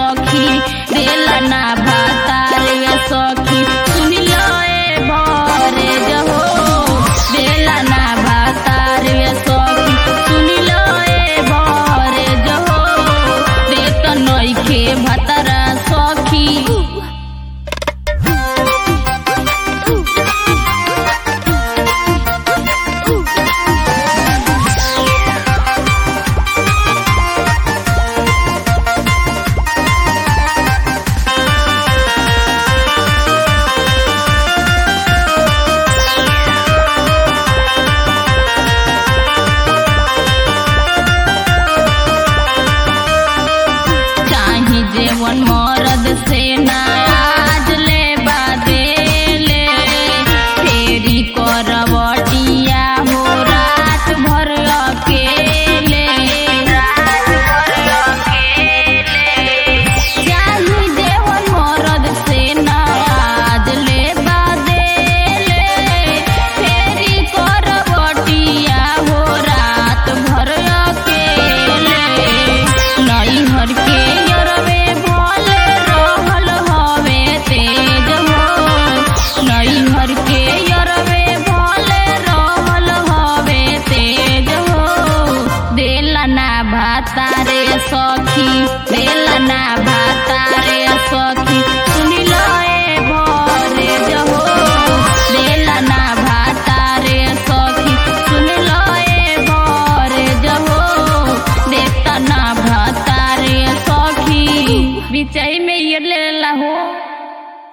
सखी देला ना भातार ये सखी सुन लो ए भरे जहो देला ना भातार ये सखी सुन लो ए भरे जहो देत नइखे भातारा सखी चाही जेवन मरद से ना आज ले बादेले फेरी करवटिया हो रात भर अकेले चाही जेवन मरद से ना आज ले बादेले फेरी करवटिया हो रात भर अकेले नैहर के यरवे भले रहल हवे तेज हो नैहर के यरवे भले रहल हवे तेज हो देला ना भातारे सखी देला ना भातारे सखी सुनी लो ए भरे जहो देला ना भातारे सखी सुन लो ए भरे जहो देता ना भातारे सखी बिचाई में ये ले ला हो